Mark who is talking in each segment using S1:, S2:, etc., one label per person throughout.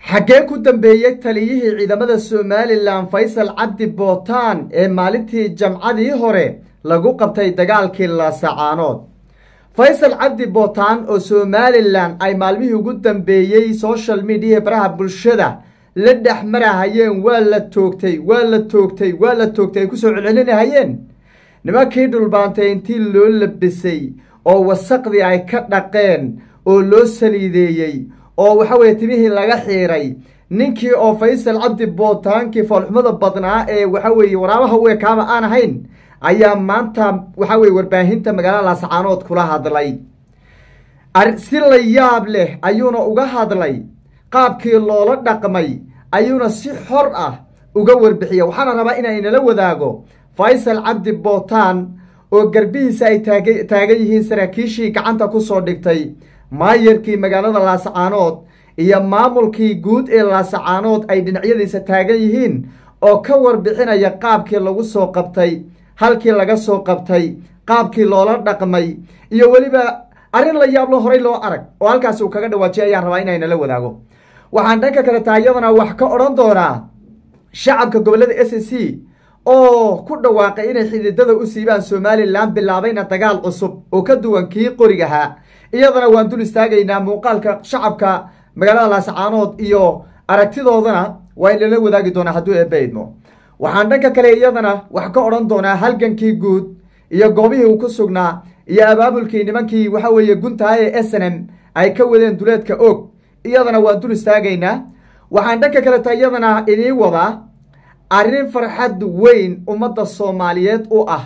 S1: xaggee ku dambeeyey taliyihii ciidamada somalilan faysal cabdi bootaan ee maalintii jamcadii hore lagu qabtay dagaalkii laasacaanood faysal cabdi bootaan oo somalilan ay maalmihii ugu dambeeyey social mediaha baraha bulshada la dhex marahayeen waa la toogtay waa la toogtay waa la toogtay ay kusoo celcelinahayeen nimankii dhulbaantay intii loo labisay oo wasaqdii ay ka dhaqeen oo loo saliideeyey oo waxa weye timihii laga xiiray ninkii oo faysal cabdi bootaankii foolxumada badnaa ee waxa weeye waraabaha u ekaaba aan ahayn ayaa maanta waxa weye warbaahinta magaalada laasacaanood kula hadlay si la yaab leh ayuuna uga hadlay qaabkii loola dhaqmay ayuuna si xor ah uga warbixiya waxaana rabaa inaan inala wadaago faysal cabdi bootaan oo garbihiisa ay taag taagan yihiin saraakiishii gacanta kusoo dhigtay maayarkii magaalada laasacaanood iyo maamulkii guud ee laasacaanood ay dhinacyadiisa taagan yihiin oo ka warbixinaya qaabkii lagu soo qabtay halkii laga soo qabtay qaabkii loola dhaqmay iyo weliba arrin la yaablo horay loo arag oo halkaasi uu kaga dhawaajiyay ayaan rabaa inaynala wadaago waxaan dhanka kale taa iyadana wax ka odhan doonaa shacabka gobollada s c oo ku dhawaaqay inay xididada u siibaan somalilan bilaabayna dagaal cusub oo ka duwan kii qorigahaa iyadana waan dul istaagaynaa muuqaalka shacabka magaalada laasacaanood iyo aragtidoodana waa in lala wadaagi doonaa hadduu eebaydmo waxaan dhanka kale iyadana wax ka odhan doonaa halgankii guud iyo goobihii uu ku sugnaa iyo abaabulkii nimankii waxa weeye guntaha ee s n m ay ka wadeen duleedka og iyadana waan dul istaagaynaa waxaan dhanka kaleta iyadana idiin wadaa arrin farxad weyn ummadda soomaaliyeed u ah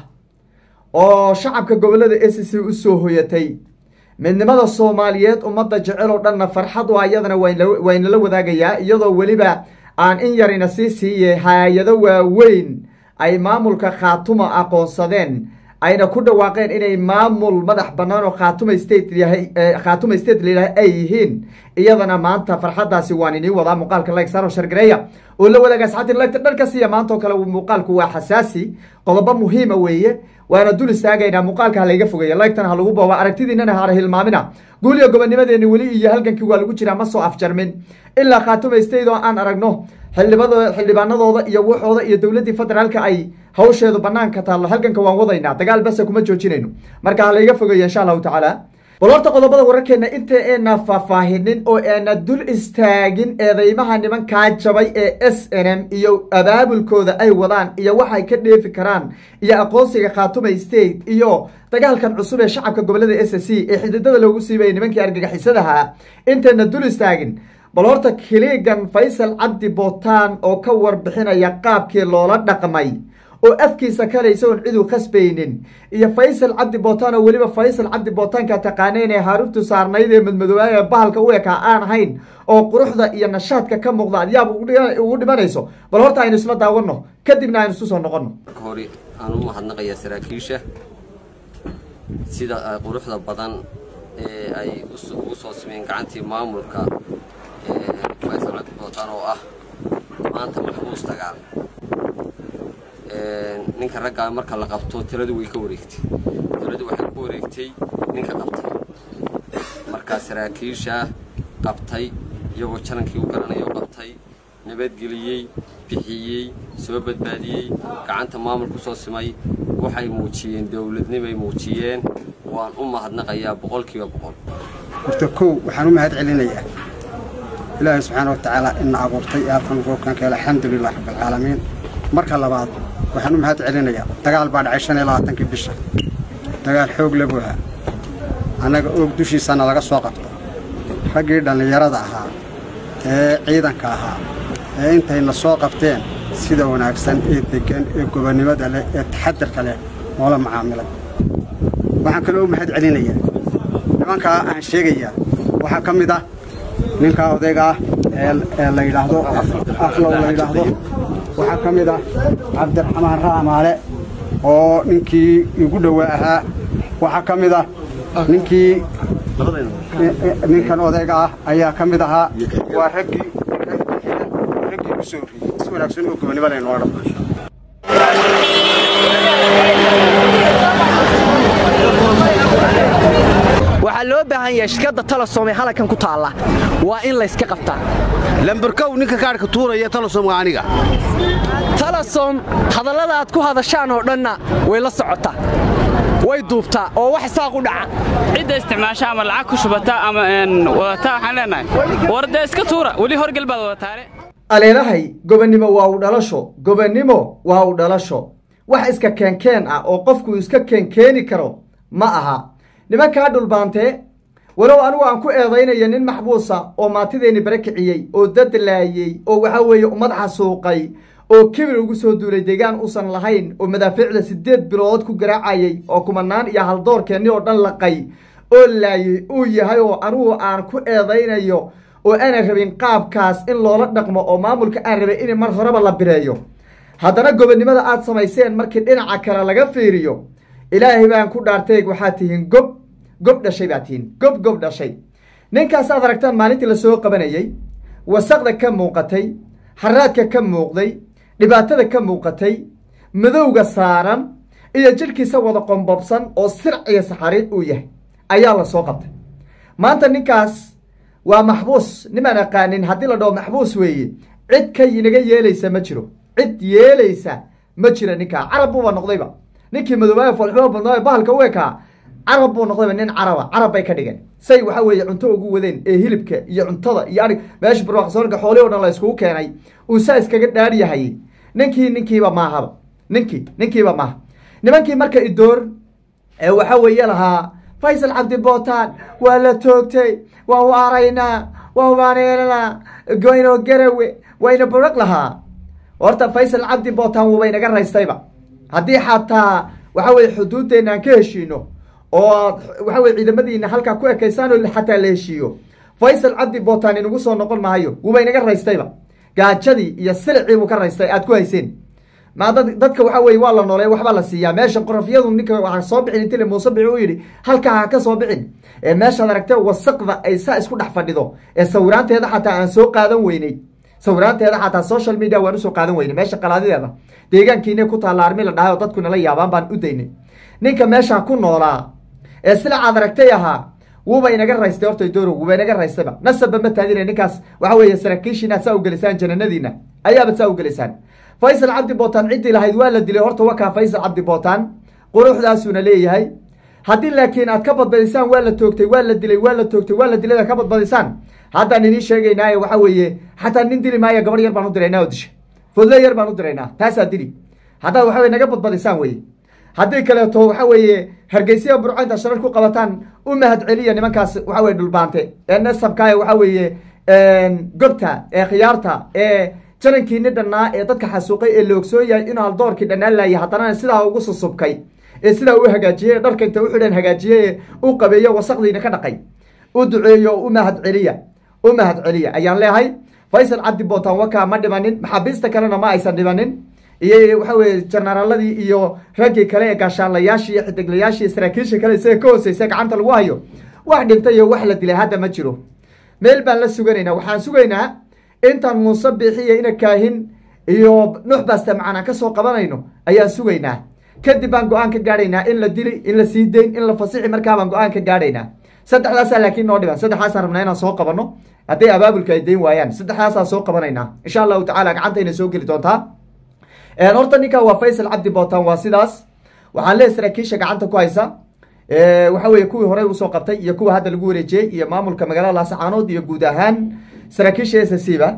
S1: oo shacabka gobollada s c u soo hoyatay midnimada soomaaliyeed ummadda jecel oo dhanna farxad u ah iyadana waa inala wadaagayaa iyadoo weliba aan in yarina sii siiye hay-ado waaweyn ay maamulka khaatuma aqoonsadeen ayna ku dhawaaqeen inay maamul madax bannaan oo khaatuma state yahay khaatuma state layidhaha ay yihiin iyadana maanta farxaddaasi waan inii wadaa muuqaalka like saaro shargareeya oo la wadaaga asxaabtiin lagta dhanka siiya maanta oo kale muuqaalku waa xasaasi qodobo muhiima weeye waana dul istaagaynaa muuqaalka ha layga fogeeya lagtana ha lagu booba aragtidiinana hara hilmaamina guuliyo gobonimadeeni weli iyo halgankii waa lagu jiraa ma soo afjarmin ilaa khaatuma state oo aan aragno xildhibado xildhibaanadooda iyo waxooda iyo dowladdii federaalka ay hawsheedu banaanka taallo halganka waan wadaynaa dagaal base kuma joojinayno marka ha layga fogeeya insha allahu tacaala bal horta qodobada wararkeena inta eena faahfaahinin oo eena dul istaagin eedeymaha nimankaa jabay ee s n m iyo abaabulkooda ay wadaan iyo waxay ka dheefi karaan iyo aqoonsiga khaatuma state iyo dagaalkan cusub ee shacabka gobollada s c ee xididada loogu siibaya nimankii argagixisadaha intayna dul istaagin bal horta kiliigan faysal cabdi bootaan oo ka warbixinaya qaabkii loola dhaqmay oo afkiisa kalaysa oon cidu khasbaynin iyo faysal cabdi bootaan oo weliba faysal cabdi bootaanka taqaaneen ee haaruftu saarnayd ee madmadoobaaya ee bahalka u ekaa aan ahayn oo quruxda iyo nashaadka ka muuqda adyaab ugu dhimanayso bal horta aynu isla daawano kadibna aynu isu soo noqono
S2: marka hore aan u mahadnaqayaa saraakiisha sida quruxda badan ee ay ugu soo sameeyeen gacantii maamulka faysal cabdi bootaan oo ah maanta maxbuus dagaal ninka raggaa marka la qabto tiradu way ka wareegtay tiradu waxay ku wareegtay ninka qabtay markaa saraakiisha qabtay iyagoo janankii u garanayo qabtay nabadgeliyey bixiyey soo badbaadiyey gacanta maamulku soo simay waxay muujiyeen dowladnimay muujiyeen waan u mahadnaqayaa boqolkiiba boqol
S3: horta kow waxaan u mahad celinayaa ilaahay subxaana wa tacaala ina abuurtay ee halkan roobkanka hele alxamdulilah rabbilcaalamiin marka labaad waxaan u mahad celinayaa dagaal baa dhacay shan iyo labaatankii bisha dagaal xoog la buuha annaga oog dushiisana laga soo qabta raggii dhallinyarada ahaa ee ciidanka ahaa ee intayna soo qabteen sida wanaagsan ee deggan ee gobonnimada leh ee taxadarka leh noola macaamilay waxaan kaloo u mahad celinayaa nimankaa aan sheegayaa waxaa ka mid ah ninkaa odayga ah ee la yidhaahdo aflow la yidhaahdo waxaa ka mid ah cabdiraxmaan raamaale oo ninkii igu dhowaa ahaa waxaa ka mid ah ninkii ninkan odayga ah ayaa ka mid ahaa waa raggii raggii u soo horreeyey si wanaagsan oo gobonnimo leh noo dhaqmo
S4: waxaa loo baahan yahay shirkadda talasom ee halkan ku taalla waa in layska qabtaa
S5: lambarkow ninka kaadhka tuuraya talosomga aniga
S4: talasom hadallada aad ku hadashaan oo dhanna way la socotaa way duubtaa oo wax saaq u dhaca
S6: cidda isticmaasha ama lacag ku shubata ama wadataa waxaan leenahay war dee iska tuura weli horgel baad wadataane
S1: aleelahay gobonnimo waa u dhalasho gobonnimo waa u dhalasho wax iska keenkeen ah oo qofku iska keenkeeni karo ma aha nimankaa dhulbaantee walow anigu aan ku eedaynayo nin maxbuusa oo maantideenni bare kiciyey oo dad laayey oo waxaa weeye ummad xasuuqay oo kibir ugu soo duulay deegaan uusan lahayn oo madaafiicda siddeed bilood ku garaacayay oo kumanaan iyo haldoorkeenni oo dhan laqay oo laayey uu yahay oo anigu aan ku eedaynayo oo aanan rabin qaabkaas in loola dhaqmo oo maamulka aan rabay in mar horeba la bireeyo haddana gobonnimada aad samayseen markii dhinaca kale laga fiiriyo ilaahay baan ku dhaartay waxaad tihiin gob gob dhashay baad tihiin gob gob dhashay ninkaas aad aragtaan maalintii lasoo qabanayey wasaqda ka muuqatay haraadka ka muuqday dhibaatada ka muuqatay madowga saaran iyo jidhkiisa wada qombobsan oo sirc iyo saxariid uu yahay ayaa lasoo qabtay maanta ninkaas waa maxbuus nimaan aqaanin haddii la dhaho maxbuus weeye cid ka inaga yeelaysa ma jiro cid yeelaysa ma jira ninkaa carab buuba noqdayba ninkii madoobaaya foolxumo badnaa bahalka u ekaa carab buu noqdayba nin caraba carab bay ka dhigeen say waxaa weeye cunto ugu wadeen ee hilibka iyo cuntada iyo arig meesha barwaaqsoonka xoolihii o dhan la iskugu keenay uu saa iskaga dhaadhyahay ninkii ninkiiba maahaba ninkii ninkiiba maaha nimankii marka idoor ee waxaa weeye lahaa faysal cabdi bootaan waa la toogtay waa waaraynaa waa waaneelanaa goyno garawe wayna buraq lahaa horta faysal cabdi bootaan wuuba inaga raystayba haddii xataa waxa weye xuduuddeenna aan ka heshiino oo aad waxa weye ciidamadiina halkaa ku ekaysaan oo xataa la heshiiyo faysal cabdi bootaan inagu soo noqon maayo wuuba inaga raystayba gaajadii iyo silicii buu ka raystay aad ku hayseen ma dad dadka waxa weye waa la nooleey waxbaa la siiyaa meesha qorafyadu ninka waa soo bixin intile muuse bici u yidhi halkaa ha ka soo bixin ee meeshaad aragtee wasaqda ay saa isku dhex fadhido ee sawiraanteeda xataa aan soo qaadan weynay sawiraanteeda xataa social media waan usoo qaadan weynay meesha qalaadideeda deegaankiina ku taalla armi la dhahay oo dadku nala yaabaan baan u daynay ninka meeshaa ku noolaa ee silacaad aragtay ahaa wuuba inaga raystay horta doorow wuuba inaga raystayba nasabba ma taadina ninkaas waxa weeye saraakiishiina saa ugelisaan jananadiina ayaabad saa ugelisaan faysal cabdi bootaan ciddii lahayd waa la dilay horta wakaa faysal cabdi bootaan quruxdaasuuna leeyahay haddii laakiin aad ka badbadisaan waa la toogtay waa la dilay waa la toogtay waa la dilay aad ka badbadisaan haddaan idiin sheegaynaaye waxa weeye xataa nin dili maayo gabar yar baan u diraynaa oo disha fodle yar baan u diraynaa taasaa dili haddaad waxa weye naga badbadisaan weye haddii kaleeto waxa weeye hargeysyada burco intaad sharar ku qabataan u mahad celiya nimankaas waxa weye dhulbaante ee nasabkaaye waxa weeye gobta ee khiyaarta ee janankiini dhannaa ee dadka xasuuqay ee la ogsoon yahay inuu haldoorkii dhannaan laayay haddana sidaa ugu susubkay ee sidaa u hagaajiyey ee dharka inta u xidhan hagaajiyey ee u qabeeyo wasaqdiina ka dhaqay u duceeyo u mahad celiya u mahad celiya ayaan leehay faysal cabdi bootaan wakaa ma dhimanin maxaabiista kalena ma aysan dhimanin iyo waxa weye janaraaladii iyo raggii kale ee gaashaanlayaashii iyo xidiglayaashii saraakiisha kale isaga ka hooseysa gacanta lagu hayo wax dhintay iyo wax la dilay hadda ma jiro meel baan la suganaynaa waxaan sugaynaa intaan muuse biixiya ina kaahin iyo nuux baaste macaan ka soo qabanayno ayaan sugaynaa kadib baan go-aan ka gaadhaynaa in la dili in la sii dayn in la fasixi markaa baan go-aan ka gaadhaynaa saddexdaasaa laakiin noo dhiban saddexdaasaan rabnaa inaan soo qabanno hadday abaabulka ay dayn waayaan saddexdaasaan soo qabanaynaa insha allahu tacala gacantayna soo geli doontaa horta ninkan waa faysal cabdi bootaan waa sidaas waxaan leeyahy saraakiisha gacanta ku haysa waxa weye kuwii horey usoo qabtay iyo kuwa hadda lagu wareejiyey iyo maamulka magaalada laasacaanood iyo guud ahaan saraakiisha s c ba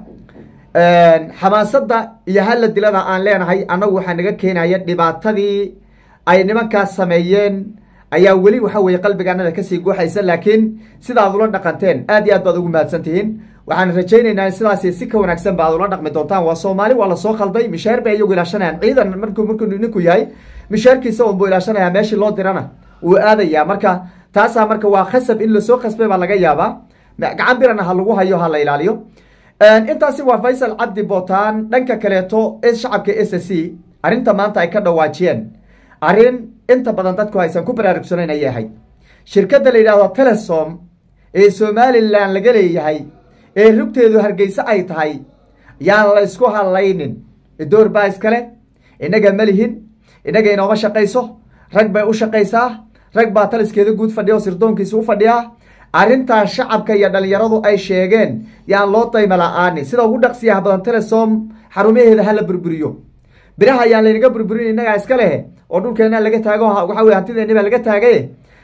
S1: xamaasada iyo hala dilada aan leenahay annagu waxaa naga keenaya dhibaatadii ay nimankaas sameeyeen ayaa weli waxa weye qalbigaanada kasii guuxaysa laakiin sidaad ula dhaqanteen aad iyo aad baad ugu mahadsan tihiin waxaan rajaynaynaa sidaas si ka wanaagsan ba ad ula dhaqmi doontaan waa soomaali waa lasoo khalday mishaar bay iyagu ilaashanayaan ciidan markuu markuu ninku yahay mishaarkiisa unbuu ilaashanayaa meeshii loo dirana wuu aadayaa marka taasaa marka waa khasab in lasoo khasbay baa laga yaabaa gacan birana ha lagu hayo ha la ilaaliyo intaasi waa faysal cabdi bootaan dhanka kaleeto shacabka s c arrinta maanta ay ka dhawaajiyeen arrin inta badan dadku aysan ku baraarugsanayn ayay ahayd shirkadda la yidhahdo telesom ee somalilan laga leeyahay ee rugteedu hargeyse ay tahay yaan la ysku hadlaynin door baa iskale innaga ma lihin innaga inooma shaqayso rag bay u shaqaysaa rag baa taliskeeda guud fadhiya oo sirdoonkiisa u fadhiya arrintaas shacabka iyo dhalinyaradu ay sheegeen yaan loo dayma la-aani sida ugu dhaqsiyaha badan telesom xarumaheeda hala burburiyo biraha ayaan laynaga burburin innagaa iska leh oo dhulkeena laga taago waxa wey hantideeni baa laga taagay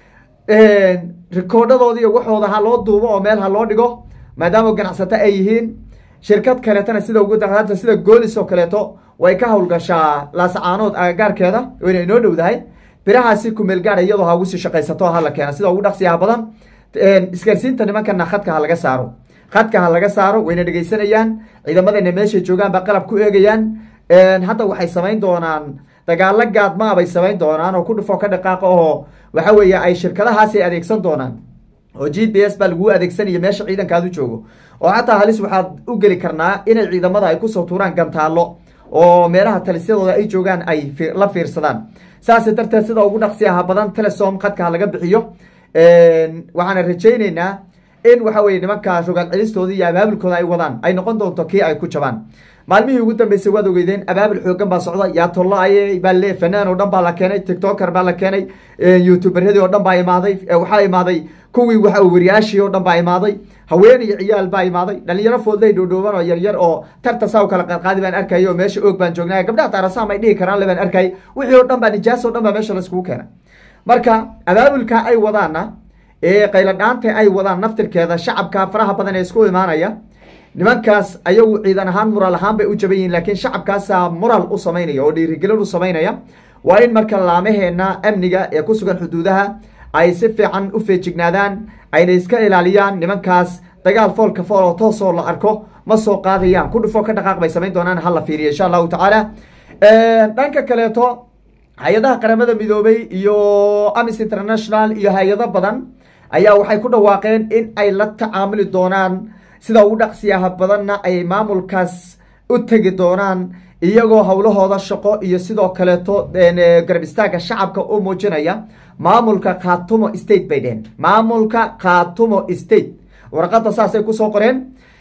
S1: rikoodhadoodi iyo waxooda ha loo duubo oo meel ha loo dhigo maadaama ganacsato ay yihiin shirkad kaleetana sida ugu daqaanta sida goolis oo kaleeto way ka howlgashaa laasacaanood agagaarkeeda wayna inoo dhowdahay birahaasi kumeel gaara iyadoo ha ugu sii shaqaysato ha la keena sida ugu dhaqsiyaha badan isgaarsiinta nimankana khadka ha laga saaro khadka ha laga saaro wayna dhegeysanayaan ciidamadana meeshay joogaan ba qalab ku eegayaan hadda waxay samayn doonaan dagaalo gaadmaa bay samayn doonaan oo ku dhufo ka dhaqaaqa oo waxa weeye ay shirkadahaasi adeegsan doonaan oo g p s baa laguu adeegsanaya meesha ciidankaadu joogo oo xataa halis waxaad u geli karnaa inay ciidamada ay kusoo tuuraan gantaallo oo meelaha talisyadooda ay joogaan ay la fiirsadaan saas darteed sida ugu dhaqsiyaha badan telesom khadka ha laga bixiyo waxaana rajayneynaa in waxa weye nimankaa rogaal celistooda iyo abaabulkooda ay wadaan ay noqon doonto kii ay ku jabaan maalmihii ugu dambeysay waad ogeydeen abaabul xoogan baa socda yaatollo ay baa le fanaan oo dhan baa la keenay tictoker baa la keenay youtuberyadii oo dhan baa imaaday waxaa imaaday kuwii waxa wariyaashii oo dhan baa imaaday haween iyo ciyaal baa imaaday dhalinyaro foodley dhoodhooban oo yaryar oo tarta saa u kala qaadqaadi baan arkay oo meesha oog baan joognay gabdhaha taarasaam ay dhihi karaan le baan arkay wixii oo dhan baa nijaas oo dhan baa meesha laiskugu keenay marka abaabulka ay wadaana ee qayladhaanta ay wadaan naftirkeeda shacabka faraha badan ee isku imaanaya nimankaas ayagu ciidan ahaan mural ahaan bay u jaban yihiin laakiin shacabkaasaa mural u samaynaya oo dhiirigelin u samaynaya waa in marka laamaheena amniga ee ku sugan xuduudaha ay si fiican u feejignaadaan ayna iska ilaaliyaan nimankaas dagaal foolka fool oo toosoo la arko ma soo qaadayaan ku dhufo ka dhaqaaq bay samayn doonaan hala fiiriya insha allahu tacaala dhanka kaleeto hay-adaha qaramada midoobay iyo amis international iyo hay-ado badan ayaa waxay ku dhawaaqeen in ay la tacaamuli doonaan sida ugu dhaqsiyaha badanna ay maamulkaas u tegi doonaan iyagoo howlahooda shaqo iyo sidoo kaleeto garab istaaga shacabka u muujinaya maamulka khatumo state bay dheheen maamulka khatumo state warqadda saasay kusoo qoreen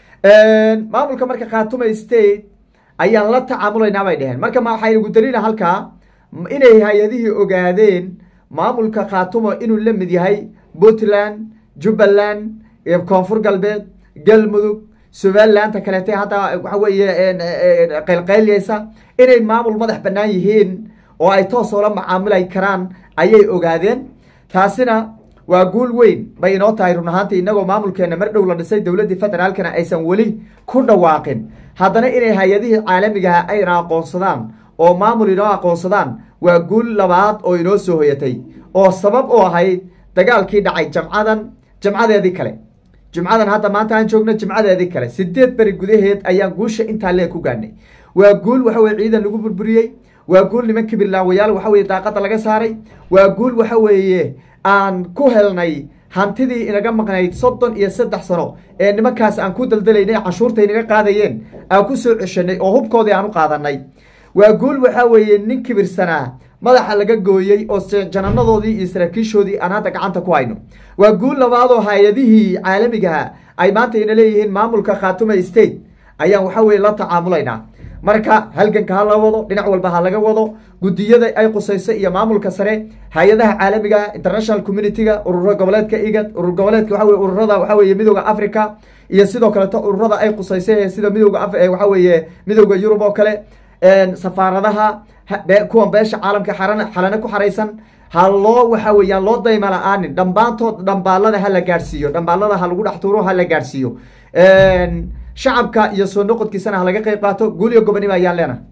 S1: maamulka marka khatumo state ayaan la tacaamulaynaa bay dheheen marka waxaynu daliila halkaa inay hay-adihii ogaadeen maamulka khatumo inuu la mid yahay puntland jubbaland koonfur galbeed galmudug somalilaanta kaleete hadda waxa weeye qaylqaylyeysa inay maamul madax bannaan yihiin oo ay toos oola macaamulay karaan ayay ogaadeen taasina waa guul weyn bay inoo tahay run ahaantii inagoo maamulkeena mar dhow la dhisay dowladdii federaalkana aysan weli ku dhawaaqin haddana inay hay-adihii caalamigaha ayna aqoonsadaan oo maamul inoo aqoonsadaan waa guul labaad oo inoo soo hoyatay oo sabab u ahayd dagaalkii dhacay jamcadan jamcadeedii kale jumcadan hadda maanta aan joogno jimcadeedii kale sideed beri gudaheed ayaan guusha intaa lee ku gaadhnay waa guul waxa weye ciidan lagu burburiyey waa guul niman kibirlaawayaal waxa weye daaqada laga saaray waa guul waxa weeye aan ku helnay hantidii inaga maqnayd soddon iyo saddex sano ee nimankaas aan ku daldalaynay canshuurta inaga qaadayeen aan ku soo ceshanay oo hubkoodii aan u qaadanay waa guul waxaa weeye nin kibirsanaa madaxa laga gooyey oo jananadoodii iyo saraakiishoodii aan hadda gacanta ku hayno waa guul labaadoo hay-adihii caalamigaha ay maanta ina leeyihiin maamulka khatuma state ayaan waxa weye la tacaamulaynaa marka halganka ha la wado dhinac walba ha laga wado guddiyada ay qusayso iyo maamulka sare hay-adaha caalamiga international community-ga urura goboleedka igad urur goboleedka waxa weye ururada waxa weye midooda africa iyo sidoo kaleeto ururada ay qusaysa sida midooda waxa weeye midooda yurub oo kale safaaradaha kuwan beesha caalamka xalane ku xaraysan ha loo waxa weeyaan loo dayma la-aanin dhambaantood dhambaalada ha la gaadhsiiyo dhambaalada ha lagu dhex tuuro ha la gaadhsiiyo shacabka iyo soo noqodkiisana ha laga qayb qaato guul iyo gobonimo ayaan leenahay